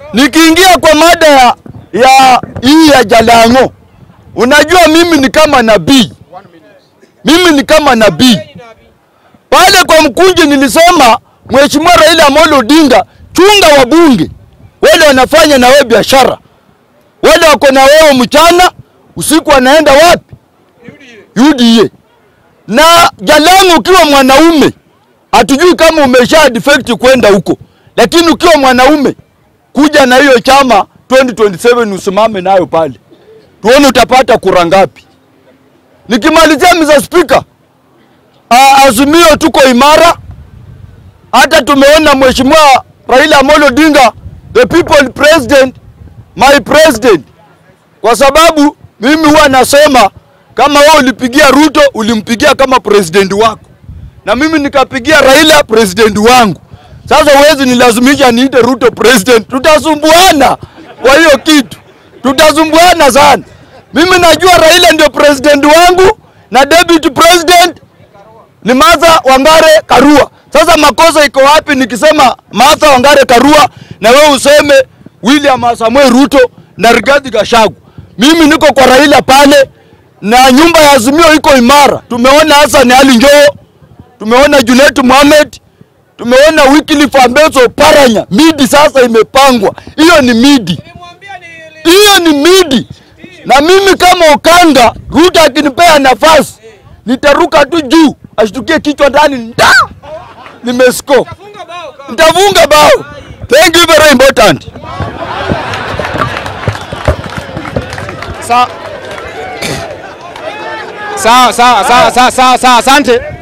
Nikiingia kwa mada ya, ya hii ya Jalango, unajua mimi ni kama nabii, mimi ni kama nabii pale kwa Mkunji. Nilisema Mheshimiwa Raila Amolo Odinga, chunga wabunge wale wanafanya na wewe biashara, wale wako na wewe mchana, usiku wanaenda wapi? UDA. Na Jalango, ukiwa mwanaume, hatujui kama umesha defect kwenda huko, lakini ukiwa mwanaume kuja na hiyo chama 2027 usimame nayo pale, tuone utapata kura ngapi. Nikimalizia Mr. Speaker, uh, Azimio tuko imara, hata tumeona Mheshimiwa Raila Amolo Odinga, the people president, my president, kwa sababu mimi huwa nasema kama wewe ulipigia Ruto ulimpigia kama president wako, na mimi nikapigia Raila president wangu. Sasa huwezi nilazimisha niite Ruto president, tutasumbuana kwa hiyo kitu, tutasumbuana sana. Mimi najua Raila ndio president wangu na deputy president ni Martha Wangare Karua. Sasa makosa iko wapi nikisema Martha Wangare Karua na wewe useme William Samuel Ruto na Rigathi Gachagua? Mimi niko kwa Raila pale na nyumba ya Azimio iko imara. Tumeona Hassan Ali Joho, tumeona Junet Mohamed, tumeona Wycliffe Ambeso Paranya. Midi sasa imepangwa, hiyo ni midi, hiyo ni midi. Na mimi kama Okanga, Ruto akinipea nafasi nitaruka tu juu, ashtukie kichwa ndani, nda nimesko, nitafunga bao. Thank you very important. Sawa sawa sawa sawa sawa sawa, asante.